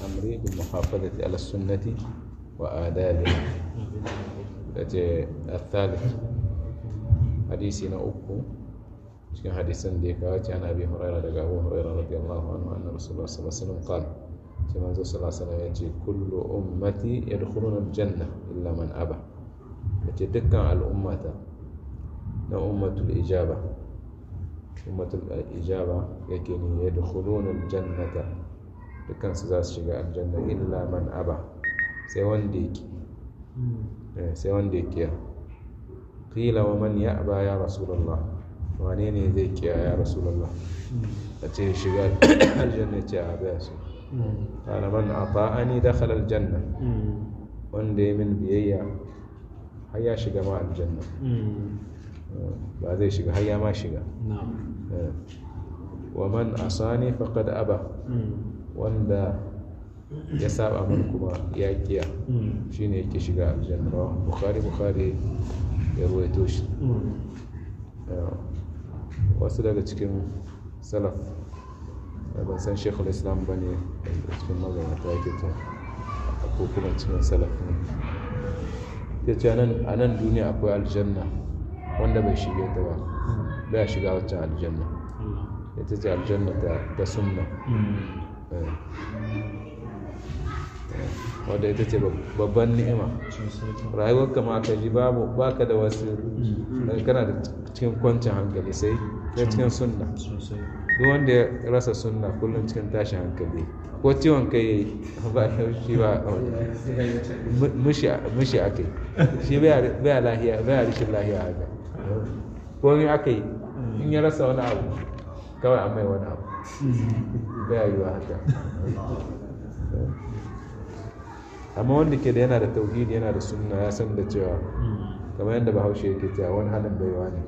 أمري بالمحافظة على السنة وآدابها التي الثالث حديثنا أكو cikin hadisan da ya kawo ci ana bi huraira daga abu huraira radiyallahu anhu anna rasulullah sallallahu alaihi wasallam qala sai manzo sallallahu alaihi wasallam yace kullu ummati yadkhuluna aljanna illa man aba yace dukkan al'ummata na ummatul ijaba ummatul ijaba yake ni yadkhuluna aljannata dukkan su za su shiga aljanna illa man aba sai wanda yake sai wanda yake qila wa man ya'ba ya rasulullah wane ne zai kiya ya rasulallah a ce shiga aljanna ce a baya su kana man ata'ani dakhala aljanna wanda ya min biyayya har ya shiga ma aljanna ba zai shiga har ya ma shiga wa man asani faqad aba wanda ya saba min kuma ya kiya shine yake shiga aljanna bukhari bukhari ya ruwaito shi wasu daga cikin salaf ban san shekul islam ba ne cikin magabata yake ta ko kuma cikin salaf ne ya ce a nan duniya akwai aljanna wanda bai shige ta ba bai shiga waccan aljanna ya ta ce aljanna ta sunna wadda ita ce babban ni'ima rayuwar kama ka ji babu baka da wasu kana da cikin kwancin hankali sai ya cikin sunna duk wanda ya rasa sunna kullum cikin tashin hankali ko ciwon kai ba shi ba mushi aka yi shi bai lahiya bai rishin lahiya haka ko in aka yi in ya rasa wani abu kawai an mai wani abu bai yi wa haka amma wanda ke da yana da tauhidi yana da sunna ya san da cewa kamar yadda bahaushe yake cewa wani halin baiwa ne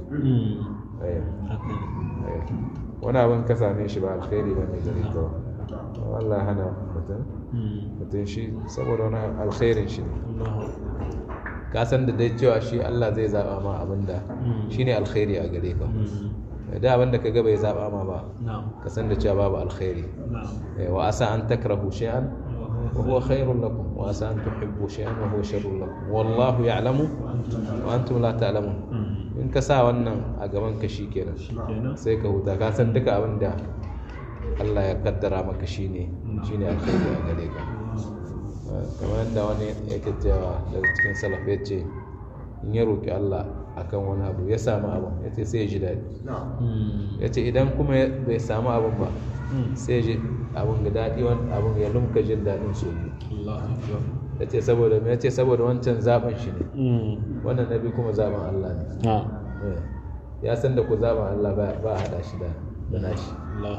wani abin ka same shi ba alkhairi ba ne gare ka Allah hana mutum mutum shi saboda wani alkhairin shi ne ka san da dai cewa shi Allah zai zaba ma abin da shi ne alkhairi a gare ka da abin da ka ga bai zaba ma ba ka san da cewa babu alkhairi wa asa an takrahu shay'an وهو خير لكم وعسى أن تحبوا شيئا وهو شر لكم والله يعلم وأنتم لا تعلمون in ka sa wannan a gaban ka shi kenan sai ka huta ka san duka abin da Allah ya kaddara maka shine shine alkhairi a gare ka kamar yadda wani yake cewa daga cikin salaf ya ce in ya roki Allah akan wani abu ya samu abin ya ce sai ya ji daɗi ya ce idan kuma bai samu abin ba sai ji abin ga daɗi abin ya lumka jin daɗin su ya ce saboda ya ce saboda wancan zaɓen shi ne wannan nabi kuma zaɓen Allah ne ya san da ku zaɓen Allah ba a haɗa shi da nashi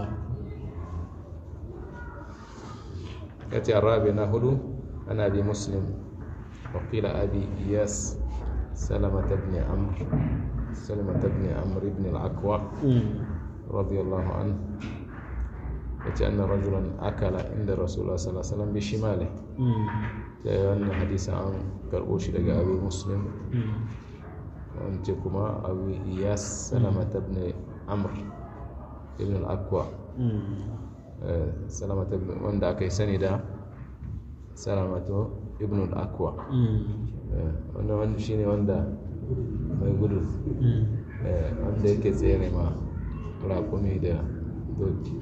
ya ce arabi na hudu ana bi muslim wakila abi iyas salamata ibn amr salamata ibn amr ibn al-akwa radiyallahu anhu yace anna rajulan akala inda rasulullah sallallahu alaihi wasallam bi shimali da wannan hadisi an karbo shi daga abu muslim wance kuma abu iyas salamat ibn amr ibn al-aqwa salamat ibn wanda aka yi sani da salamatu ibn al-aqwa wannan wanda shine wanda mai gudu wanda yake tsere ma raƙumi da doki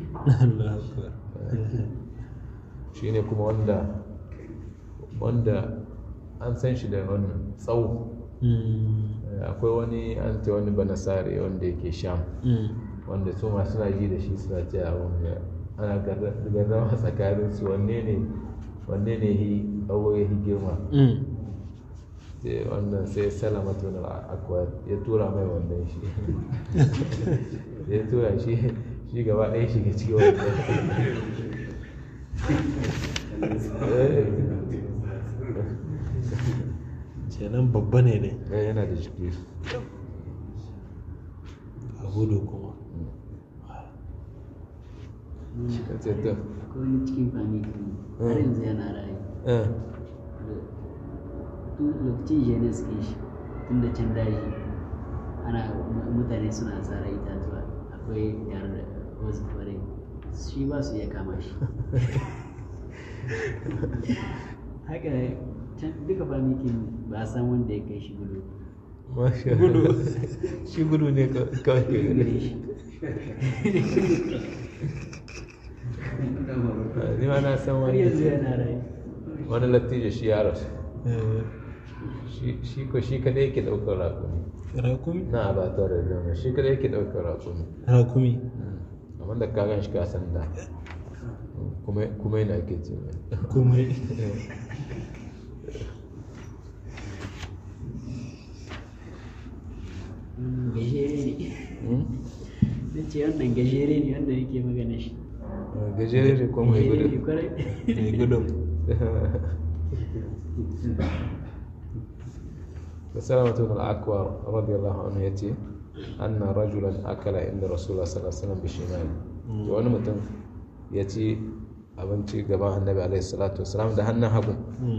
shi ne kuma wanda wanda an san shi da wannan tsawo akwai wani an ce wani banasare wanda yake sham wanda su ma suna ji da shi suna ce a wanda ana gardama tsakanin su wanne ne wanne ne yi awo ya yi girma wannan sai salamatu na akwa ya tura mai wannan shi ya tura shi shi gaba ɗaya shiga cikin wannan kenan babba ne ne yana da jiki a gudu kuma ya ce to ko wani cikin fani har yanzu yana rayu eh, tun lokacin jene suke shi tun da can daji ana mutane suna tsara itatuwa akwai yar da wasu fare shi ba su iya kama shi haka can duka famikin ba a san wanda ya kai shi gudu masha gudu shi gudu ne ka- kawai ke gare gani shi ni ma na san har wani yanzu yana rai wani lattijo shi ya rasu Eh, shi shi ko shi kadai yake daukar rakumi rakumi na ba ta da zama shi kadai yake daukar rakumi rakumi amma da ka gan shi ka san da kuma kuma yana ake ce mai kuma Mm, gajere ne Hmm? na ce wannan gajere ne wanda yake magana shi gajere ne ko mai Gajere ne gudu kwarai mai gudun فسلمة بن الأكوع رضي الله عنه يأتي أن رجلا أكل عند رسول الله صلى الله عليه وسلم بشماله وأنا متن يأتي abinci gaban annabi alaihi salatu wasalam da hannun hagu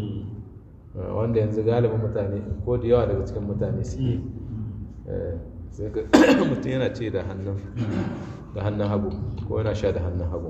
wanda yanzu galibin mutane ko da yawa daga cikin mutane suke Eh, sai ga mutum yana ce da hannun da hannun hagu ko yana sha da hannun hagu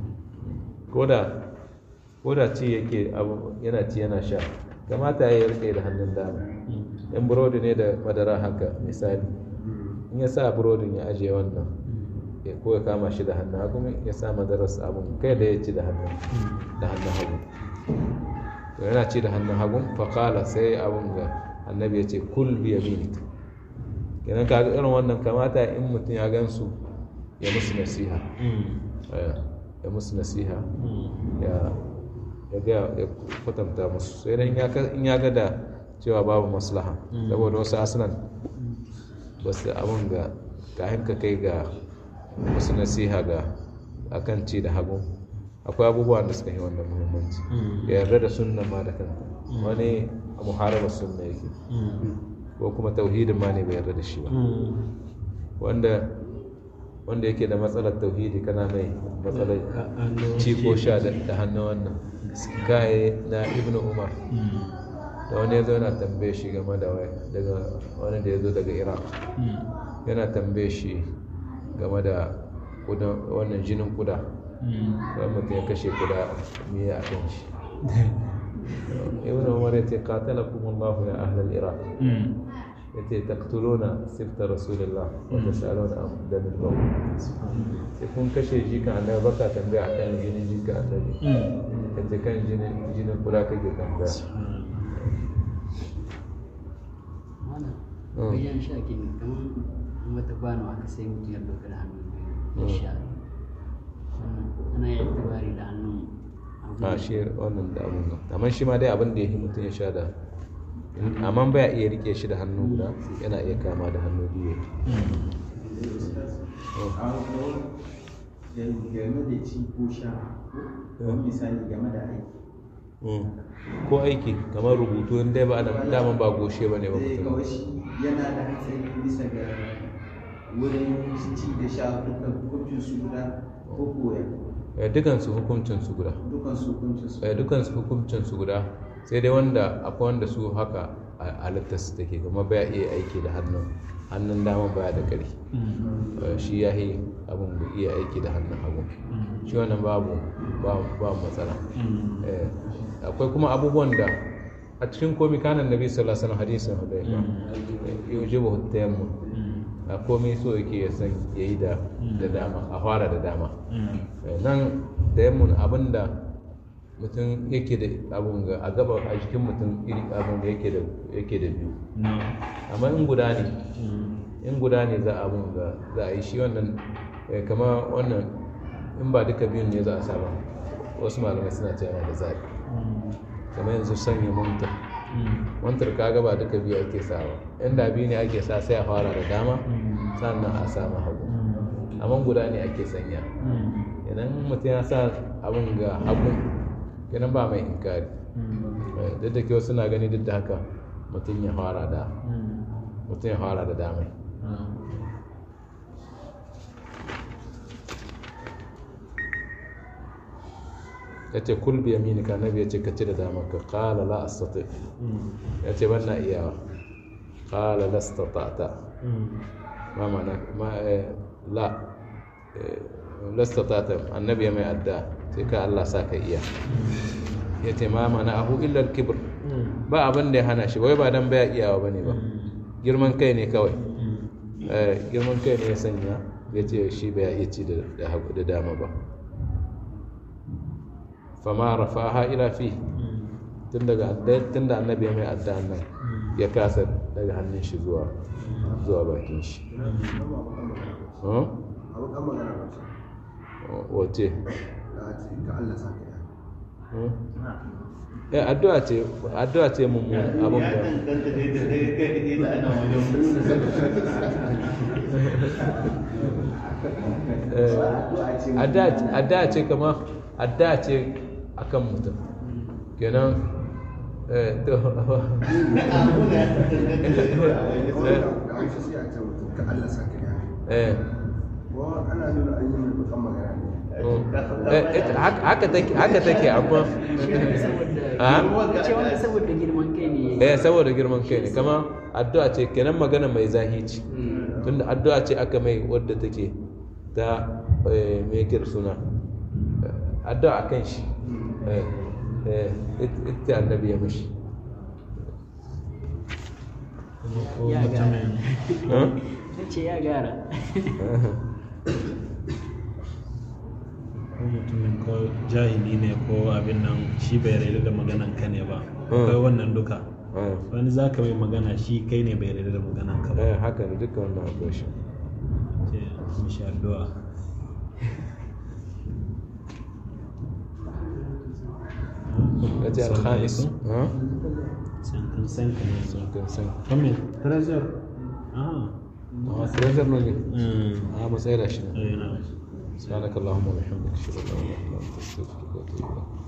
ko da ko da ci yake abu yana ci yana sha kamata ya yi rike da hannun dama in burodi ne da madara haka misali in ya sa burodin ya ajiye wannan ya ko ya kama shi da hannun hagu ya sa madarar abun kai da ya ci da hannun da hannun hagu to yana ci da hannun hagu faƙala sai abun ga annabi ya ce kul bi yaminik kenan kaga irin wannan kamata in mutum ya gansu ya musu nasiha Eh, ya musu nasiha ya ya ga ya kwatanta musu sai dai in ya ka- in ya ga da cewa babu maslaha saboda wasu asunan ba su abin ga kayan ka kai ga wasu nasiha ga akan ci da hagu akwai abubuwan da suka yi wannan muhimmanci ya yarda da sunna ma da kanta wani a muharabar sunna yake ko kuma tauhidin ma ne bai yarda da shi ba wanda wanda yake da matsalar tauhidi kana mai matsalar ci ko sha da da hannun wannan kaye na ibnu umar da wani ya zo yana tambaye shi game da wai daga wani da ya zo daga iraq yana tambaye shi game da kudan- wannan jinin kuda wani mutum ya kashe kuda me a kan shi ibnu umar ya ce qatalakum allah ya ahlal iraq ya ce taktuluna sifta rasulillah wa tasaluna am damil bawl sai kun kashe jika annabi baka tambaya akan jinin jika annabi kace kan jinin jinin kuda kake tambaya wannan Mm. wajen sha ke kamar wata kwano aka sai mutum ya ɗauka da hannun biyu ya sha Wannan ana yi tubari da hannun hagu. a shi wannan da abun nan amma shi ma dai abin da ya yi mutum ya sha da amma baya iya rike shi da hannu guda yana iya kama da hannu biyu game da ci ko sha ko misali game da aiki Mm. ko aiki kamar rubutu in dai ba da daman ba goshe ba ne ba zai mutum kawai shi yana da hatsari bisa ga wurin ci da sha dukkan hukuncin su guda ko koya Eh, dukansu hukuncin su guda dukkan su hukuncin su Eh, dukansu hukuncin su guda sai dai wanda akwai wanda su haka a halittar su take kuma baya iya aiki da hannun hannun dama baya da ƙari Eh, shi ya yi abin da iya aiki da hannun hagu shi wannan babu ba ba matsala Eh, akwai kuma abubuwan da a cikin komi kanan nabi sallallahu alaihi wasallam hadisin hudayfa yujibu tayammum a komai so yake ya san yayi da da dama a fara da dama Eh, nan tayammum abinda mutum yake da abun ga a gaba a jikin mutum iri abun da yake da yake da biyu amma in guda ne in guda ne za a abun ga za a yi shi wannan eh, kama wannan in ba duka biyun ne za a saba wasu malamai suna cewa yana da zaɓi kamar yanzu sanya mantar mantar kaga ba duka biyu ake sawa inda biyu ne ake sa sai a fara da dama sannan a sama hagu amma guda ne ake sanya idan mutum ya sa abin ga hagu kenan ba mai inkari Eh, duk da kyau suna gani duk da haka mutum ya fara da mutum ya fara da damai ya ce kul bi yaminika nabi ya ce ka ci da damar ka qala la astati ya ce ban na iyawa qala la astata'ta ma ma'ana ma eh, la eh, la astata'ta annabi ya mai adda sai ka Allah sa ka iya ya ce ma mana ahu illar kibir ba abin da ya hana shi wai ba dan baya iyawa bane ba girman kai ne kawai Eh, girman kai ne ya sanya ya ce shi bai iya ci da da hagu da dama ba fama rafa'aha ila fi tun daga adda- tun da annabi ya mai addu'an nan ya kasa daga hannun shi zuwa zuwa bakin shi Huh? abu kan magana ba ce wace da ce ka Allah sa ka yi Huh? eh addu'a ce addu'a ce mun abun da Eh, addu'a addu'a ce kama addu'a ce akan mutum kenan eh to da hausa sai a ce mutum ka Allah sa ka yi eh ko ana nuna an yi mai bakan magana ne Eh, ita- haka haka take haka take amma Ah? ce wanda saboda girman kai ne eh saboda girman kai ne kama addu'a ce kenan magana mai zahici tunda addu'a ce aka mai wadda take ta eh, me yake da suna Eh, addu'a akan shi eh eh it- ita annabi ya mishi ko Ya mutumin Huh? na ce ya gara ko mutumin ko jahili ne ko abin nan shi bai rayu da maganan ka ne ba Mm. akwai wannan duka Eh, wani za ka mai magana shi kai ne bai rayu da maganan ka ba eh haka ne duka wannan akwai shi ce mishi addu'a ya ce alhamis ha? sankan sankan ne so sun kan san kame treasure ah a treasure ne mm. a matsayi da shi ne eh, na سبحانك اللهم وبحمدك اشهد ان لا اله الا انت استغفرك واتوب اليك